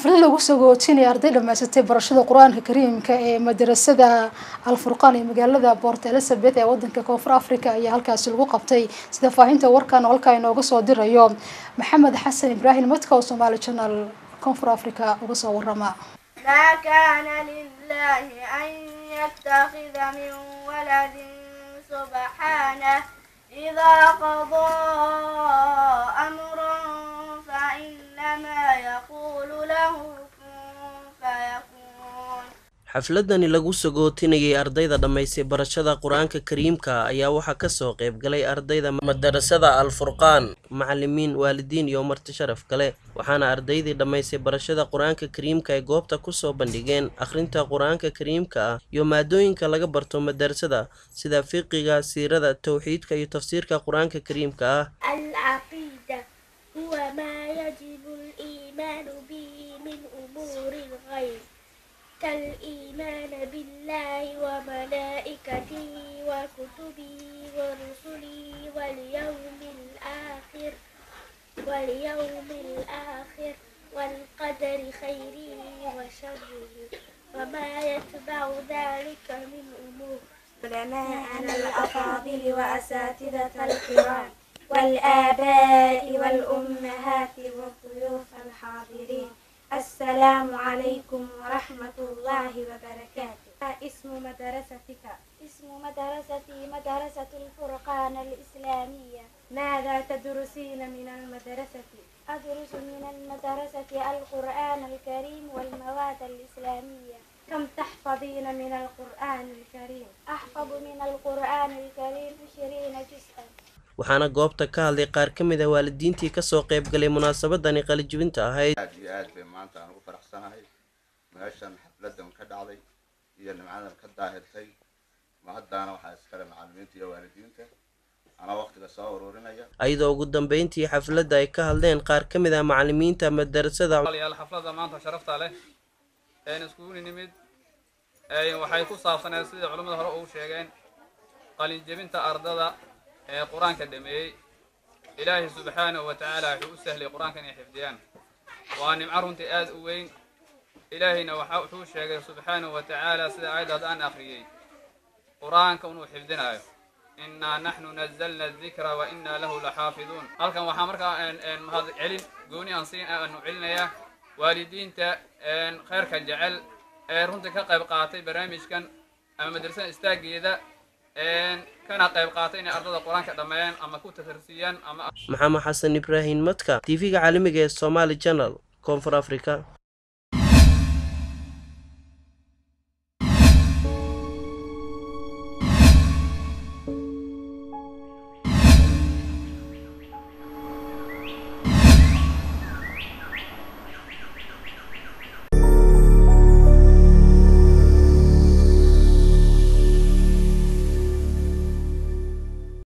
xaflad lagu sagootinaya arday dhamaysatay barashada qur-aanka kariimka ee madarasada alfurqaan ee magaalada port elizabeth ee wadanka koonfur africa ayaa halkaasi lagu qabtay sida faahinta warkan oo halkaa inooga soo dirayo maxamed xasan ibraahim madka oo somaali channel koonfur africa uga soo warama ما كان لله أن يتخذ من ولد سبحانه إذا قضى أمرا فإنما يقول له كن فيكون xafladani lagu sagootinayay ardayda dhammaysay barashada qur-aanka kariimka ayaa waxaa kasoo qayb galay ardayda madarasada alfurqaan macalimiin waalidiin iyo marti sharaf kale waxaana ardaydii dhammaysay barashada qur-aanka kariimka ay goobta kusoo bandhigeen akhrinta qur-aanka kariimka ah iyo maadooyinka laga barto madarasada sida fiqiga siirada towxiidka iyo tafsiirka qur-aanka kariimka ah العقيدة هو ما يجب الإيمان به من أمور الغيب كالإيمان بالله وملائكته وكتبه ورسله واليوم الآخر واليوم الآخر والقدر خيره وشره وما يتبع ذلك من أمور علماءنا الأفاضل وأساتذة الكرام والآباء والأمهات والضيوف الحاضرين السلام عليكم ورحمة الله وبركاته اسم مدرستك اسم مدرستي مدرسة الفرقان الإسلامية ماذا تدرسين من المدرسة أدرس من المدرسة القرآن الكريم والمواد الإسلامية كم تحفظين من القرآن الكريم أحفظ من القرآن الكريم عشرين جزءا waxaana goobta ka hadlay qaar ka mid a waalidiintii kasoo qayb galay munaasabadani qalijibinta ahayd aad iyo aad bay maanta aan ugu faraxsanahay meeshan xafladan ka dhacday iyo nimcadan ka daahirtay mahaddaana waxaa iskale macalimiinta iyo waalidiinta anaa waqtiga soo ururinaya ayadoo ugu dambeyntii xafladda ay ka hadleen qaar ka mid ah macalimiinta madarasada yaal xafladda maanta sharafta leh een iskugu nimid een waxay ku saabsaneed sidai culimmada hore ugu sheegeen qalinjebinta ardada ee qur-aanka dhameeyey ilaahay subxaanahu wa tacaala wuxuu u sahlay qur-aanka inay xifdiyaan waa nimco runtii aad u weyn ilaahayna waxa wuxuu sheegay subxaanahu wa tacaala sida aayaddaas aan akhriyey qur-aanka inuu xifdinaayo innaa naxnu nazalna adikra wa innaa lahu laxaafiduun halkan waxaa markaa mahad celin gooni aan siin aanu celinayaa waalidiinta khayrka jecel ee runtii ka qayb qaatay barnaamijkan ama madrasada istaageeda kana qayb qaatay inay ardada qur-aanka dhammeeyaan ama ku tafarsiiyaan ama maxamed xasan ibraahim madka tv-ga caalamiga ee somaali channel koonfur africa